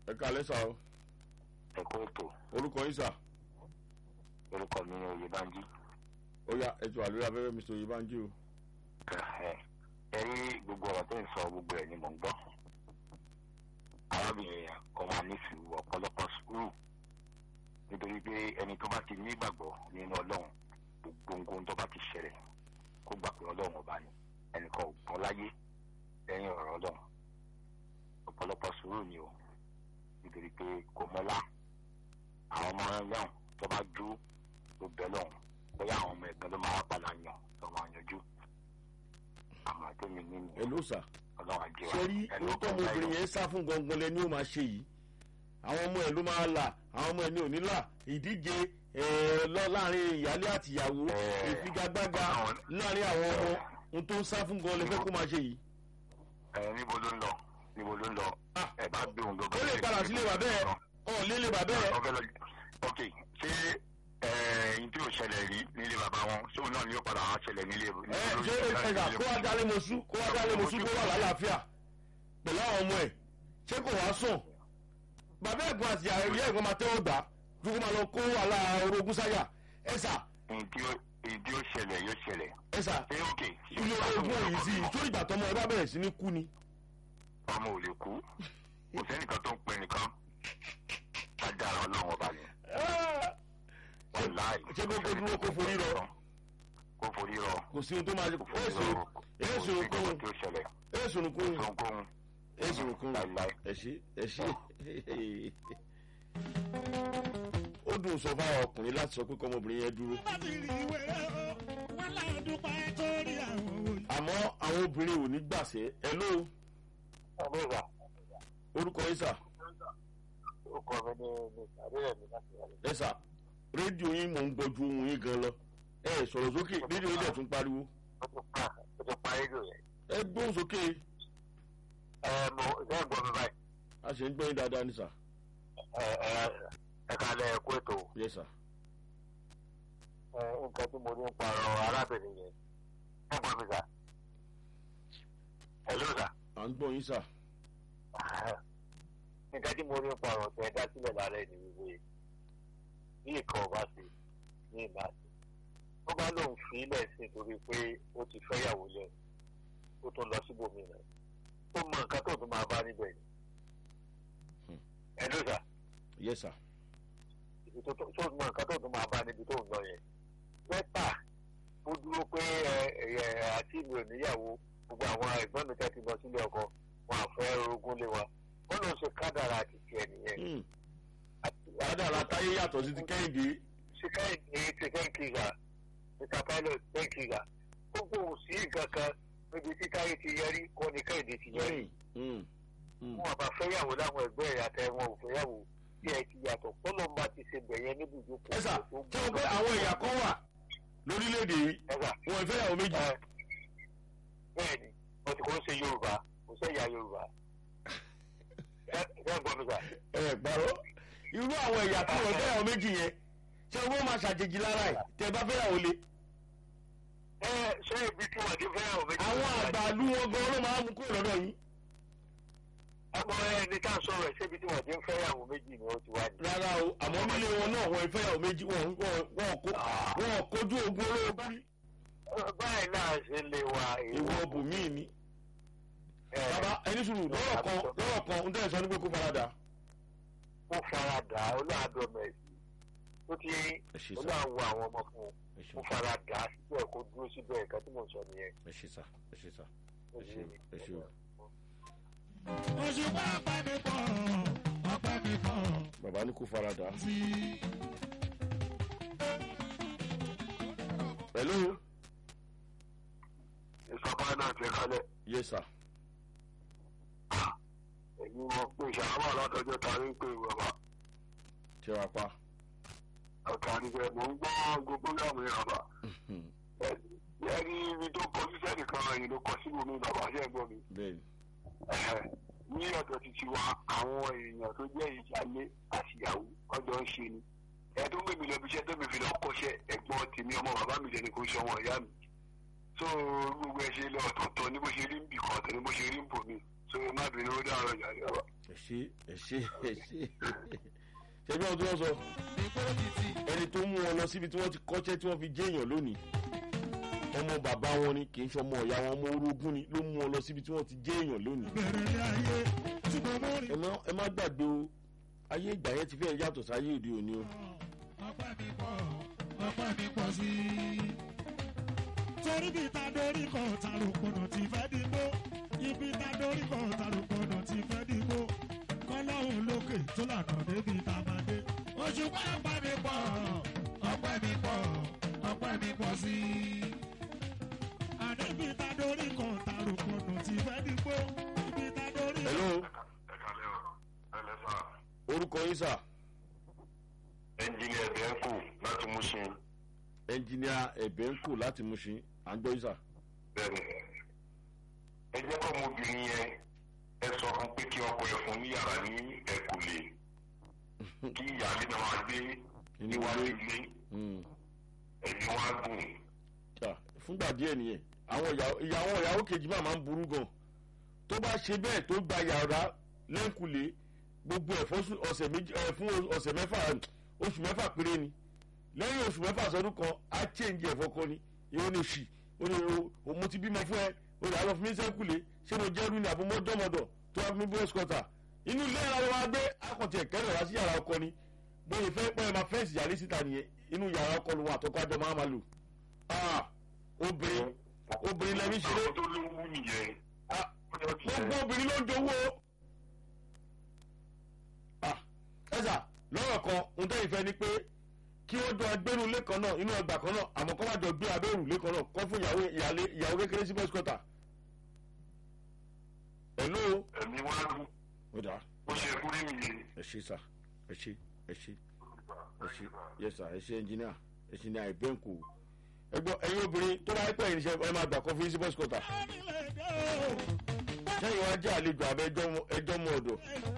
ẹ káalẹ́ sà o ẹ̀kọ́ ètò orúkọ yín sà orúkọ mi ni oyèbánjí ó yá ẹ ti wà lórí abẹ́rẹ́ mr oyèbánjí o ẹ ẹ rí gbogbo ọ̀rọ̀ tó ń sọ gbogbo ẹ̀ ni mò ń gbọ́ arábìnrin yẹn kọ́ máa ní sùúrù ọ̀pọ̀lọpọ̀ sùúrù nítorí pé ẹni tó bá ti nígbàgbọ́ nínú ọlọ́run gbogbo ohun tó bá ti ṣẹlẹ̀ kó gbà pé ọlọ́run ọba ni ẹnìkan ò gbọ́n láyé lẹ́yìn ọ̀rọ̀ ọlọ́run ọ̀pọ̀lọpọ̀ sùúrù ni o nítorí pé kò mọ́lá àwọn ọmọ ẹlẹ́wọ̀n tó bá dúró ló bẹ́ lọ́hùn bóyá àwọn ọmọ ẹ̀gbọ́n ló máa padà yàn tó máa yanjú àmọ́ àtẹ́mi nínú ẹ ló sà ọlọ́run àjẹ́ wa ṣe rí ẹni ohun tó ọkọ̀ ọmọbìnrin yẹn sá fún gangan lẹni ó máa ṣe yìí àwọn ọmọ ẹ ló máa là àwọn ọmọ ẹ ní òní là ìdíje ẹ, lọ láàrin ìyálé àtìyàwó Ẹ, ìfigagbága àwọn- láàrin àwọn ọmọ ohun tó ń sá fún gan lẹfẹ kó máa ṣe yìí. ẹ níbo ló ń lọ níbo ló ń lọ Ah. ẹ bá gbé òun ó lè padà sílé bàbá ẹ ọ lélẹ bàbá ẹ ọfẹ lọ ok ṣé ẹyìn tí ò ṣẹlẹ̀ rí nílé bàbá wọn ṣóun náà ni yóò padà wá ṣẹlẹ̀ nílé ẹ ṣé ẹgbà kó wá dálé mọṣú kó wá dálé mọṣú kó wà lálàáfíà pẹ̀lú àwọn ọmọ ẹ ṣé kò wá sùn bàbá ẹ̀gbọ́n àti ìyá ẹ̀gbọ́n máa tẹ́wọ́ gbà ju kó máa lọ kó wàhálà orogún sáyà ẹ sà èyí tí ó ṣẹlẹ̀ yóò ṣẹlẹ̀ ẹ sà ṣé ok ilé orogún òyìn sí i tó ìgbà tọmọ ẹ bá bẹ̀rẹ̀ sí ní kú ni. ọmọ ò lè kú kò sẹ́nìkan tó ń pẹ́ nìkan agbára ọlọ́run ọba ni wọ́n láì ṣé kó kó dúró kó forí rọ kó forí rọ kò sí ohun tó máa ṣe kó forí èsì rọ èsì kó òkun tí ó ṣẹlẹ̀ èsì òkun ohunkóhun èsì òkun láìláì ẹ̀ṣí ẹ̀ṣí. ó dùn sọ fáwọn ọkùnrin láti sọ pé kọ́mọbìnrin yẹn dúró bá ti rí ìwé rẹ̀ o wọ́n láì dúpẹ́ torí àwọn òye. àmọ́ àwọn obìnrin ò ní gbàṣẹ ẹ ló ọlọ́ra orúkọ yín sà orúkọ mi ní ní àdéhùn mi láti wà ẹ sà rédíò yín mò ń gbọ́jú ohun yín gan lọ ẹ sọ̀rọ̀ sókè rédíò yín dẹ̀ tún pariwo ó ti pa ó ti pa rédíò yẹn ẹ gbóhùn sókè ẹ mo ṣe ń gbọ́ mi báyìí a ṣe ń gbọ́ yín dáadáa ní sà ẹ ẹ ẹ kalẹ̀ ẹ̀kú ètò yẹ sà ẹ nǹkan tí mo ní ń parọ́ arábìnrin yẹn ẹ gbọ́ mi sà ẹ ló sà. à ń gbọ́ yín sà nǹkan tí mo rí ń parọ́ tẹ dá sílẹ̀ lálẹ́ ní wíwé bí nǹkan ọba sí ní ìbá sí ó bá lóun fi ilẹ̀ sí torí pé ó ti fẹ́yàwó lẹ̀ ó tún lọ síbòmí rẹ̀ ó mọ nǹkan tó tún máa bá níbẹ̀ ni ẹ ló sà yẹ sà ibi tó tó mọ nǹkan tó tún máa bá níbi tó ń lọ yẹn mẹ́ta ó dúró pé ẹ ẹ àti ìlú oníyàwó gbogbo àwọn ẹ̀gbọ́n mi tẹ́ ti lọ sílé ọkọ wọn àfẹ́ orogún lé wa wọ́n lọ ṣe kádàrà àti tiẹ̀ nìyẹn. kádàrá táyé yàtọ̀ sí ti kẹ́hìndé ṣe kẹ́hìndé ti kẹ́hìndé mr pilot kẹ́hìndé gbogbo òsì kankan níbi tí táyé ti yẹrí kọ́ ni kẹ́hìndé ti yẹrí. Mm, mm. wọn àbá fẹ́yàwó láwọn ẹgbẹ́ ẹ̀ àtẹ̀wọ̀n ò fẹ́yàwó tí ẹ ti yàtọ̀ fọlọ́mbà ti ṣe bẹ̀yẹn níbi ìjókòó. ẹ sà tí wọ́n pé àwọn ẹ̀yà kan wà lórílẹ̀‐èdè yìí ẹ sà wọn ò fẹ́yàwó méjì ẹ bẹ́ẹ̀ ni wọ́n ti kọ́ ń ṣe yorùbá kò sẹ́yà yorùbá. ẹ ẹ gbọ́ mi sà. ẹ gbàrọ́ irú àwọn ẹ̀yà kan wọ́n fẹ́yàwó méjì yẹn ṣé wọ́n máa ṣàjèjì lára ẹ̀ tẹ́ bá fẹ́yàwó le ẹ ṣé ibi tí wọ́n ti fẹ́yàwó méjì. àwọn àgbàlú wọn gan ló máa ń mú kúrò lọ́dọ̀ yín ọmọ ẹni tá a sọ̀rọ̀ ẹ̀ ṣébi tí wọ́n ti ń fẹ́yàwó méjì ni ó ti wá ní. rárá o àmọ́ nílé wọn náà wọ́n fẹ́yàwó méjì wọ́n wọ́n wọ́n kó wọ́n kojú ogun olóògùn báyìí náà ṣe lè wa ìwọ bùnmí ni bàbá ẹni sùúrù lọ́rọ̀ kan lọ́rọ̀ kan ń tẹ̀sán ní pé kó farada ó faradà olóàdọ́mẹ̀sì ó ti ẹ ṣe sá olóàwọ àwọn ọmọ fún un ẹ ṣe ó faradà síbẹ̀ kó dúró síbẹ̀ nǹkan tí mò ń sọ nìyẹn. ẹ ṣe sá ẹ ṣe sá ẹ ṣe ẹ ṣe o. òṣùpá ọpẹ́ mi pọ̀ ọpẹ́ mi pọ̀ bàbá ní kó farada. sí i. hello ìsọpá náà ti kalẹ̀ yes sir èyí wọn pé ìṣàwọ̀ látọjọ́ tarí ń pè bàbá ṣe wá pa. ọ̀tá níbẹ̀ mò ń gbọ́ gbogbo yàmù yàrá bá yẹ́nì ibi tó kọ sí sẹ́nìkan ẹ̀yìn ló kọ síbò mi bàbá ṣẹ́ gbọ́ mi. bẹ́ẹ̀ni Ẹ̀hẹ̀, ní ọ̀dọ̀ títí wa àwọn èèyàn tó jẹ́ ìyálé àtìyàwó ọjọ́ ń ṣe ni ẹ tó gbé mi lọ ibiṣẹ́ tó mi fi lọ kọ́ṣẹ́ ẹ̀gbọ́n tèmi ọmọ bàbá mi lẹ́ni kò ń ṣọwọ́ ìyá mi so gbogbo ẹ ṣe lọ ọ̀tọ̀ọ̀tọ̀ ní bó ṣe rí ń bì kan ọ̀tọ̀ ní bó ṣe rí ń bò mí so má bínú ó dáhùn ìyá rẹ wa. ẹ ṣe ẹ ṣe ẹ ṣe ṣẹbi ohun tí wọ́n sọ ìgboro títì ẹni tó mú wọn lọ síbi tí wọ́n ti kọ́ṣẹ́ tí wọ́n fi jẹ́ èèyàn lónìí ọmọ bàbá wọn ni kì í ṣọmọ ọ̀yá wọn ọmọ orogún ni ló mú wọn lọ síbi tí wọ́n ti jẹ́ èèyàn lónìí bẹ̀rẹ̀ ní ayé tí mo mú rí ẹ má ẹ má gbàgbé o ayé ìgbà yẹn ti fẹ́ yàtọ̀ sáyé òde òní o ọpẹ́ mi pọ̀ ọpẹ́ mi pọ̀ sí i. torí bí ta dórí kan tarùkùnà ti fẹ́ dìbò ibi ta dórí kan tarùkùnà ti fẹ́ dìbò kọ́lọ́hún lókè tó lànà débi ta máa dé. oṣù pẹ́ ọpẹ́ mi pọ̀ ọpẹ́ mi pọ̀ ọpẹ́ mi pọ̀ sí i. àdébí ta dórí kan tarùkùnà ti fẹ́ dìbò ibi ta dórí hello ẹ kalẹ́ o ẹ lẹ́ sà orúkọ yín sà ẹnjìnìà ẹ̀bẹ̀ ń kù láti mú ṣe ẹnjìníà ẹ̀bẹ̀ ń kù láti Mushin à ń gbọ́ yín sà bẹ́ẹ̀ni ẹ jẹ́ kọ́ ọmọbìnrin yẹn ẹ sọ fún pé kí ọkọ ẹ fún ní yàrá ní ẹ̀kúlé kí ìyáálé náà máa gbé níwájú ilé Mm. ẹ̀mí wọn á gùn Tà, fúngbà díẹ̀ nìyẹn àwọn ìyàwó ìyàwó ìyàwó kejì máa máa ń burú gan tó bá ṣe bẹ́ẹ̀ tó gba yàrá lẹ́ǹkulé gbogbo ẹ̀ fún ọ̀sẹ̀ méjì ẹ̀ fún ọ̀sẹ̀ mẹ́fà oṣù mẹ́fà péré ni lẹ́yìn oṣù mẹ́fà sọdún kan á change ẹ̀ fọkọ ni ìwọ ni òṣì ó ní o mo ti bímọ fún ẹ o lè lọ fún mi sẹ́ǹkulé ṣé mo jẹ́rú ni àbọ̀ mọ́dọ́mọdọ̀ tó wá fún mi bóyá squatter inú ilé ara wa gbé akọ̀tì ẹ̀kẹ́rẹ̀ wá sí yàrá ọkọ ni bóyá fẹ́ pẹ́ máa fẹ́ǹsì yàrá síta nìyẹn inú yàrá ọkọ lòun àtọkọ àjọ máa máa lò ah obìnrin obìnrin lẹ́mí ṣeré àwọn tó lówó nìyẹn ah gbogbo obìnrin ló ń jowó ah ẹ̀sà lọ́rọ̀ kan ohun tẹ́yìn fẹ́ ni pé kí wọ́n jọ agbẹ́nu ilé kan náà inú ọgbà kan náà àmọ́ kọ́ má jọ gbé abẹ́rù ilé kan náà kọ́ fún ìyàwó ìyàlé ìyàwó kékeré sí bọ́sì kọ́tà hello ẹ̀mí wọn á gùn ó dà ó ṣe kú rí nìyẹn. ẹ ṣe sà ẹ ṣe ẹ ṣe ẹ ṣe yẹ sà ẹ ṣe ẹnjìníà ẹnjìníà ìbẹ́ǹkù ẹ gbọ́ ẹ̀yin obìnrin tó bá pẹ́ ìrìnsẹ̀ ẹ máa gbà kọ́ fún yín sí bọ́sì kọ́tà orílẹ̀-èdè o. sẹ́yìn wá jẹ́ àlejò àbẹ́ ẹjọ́ mọ́ ọ̀dọ̀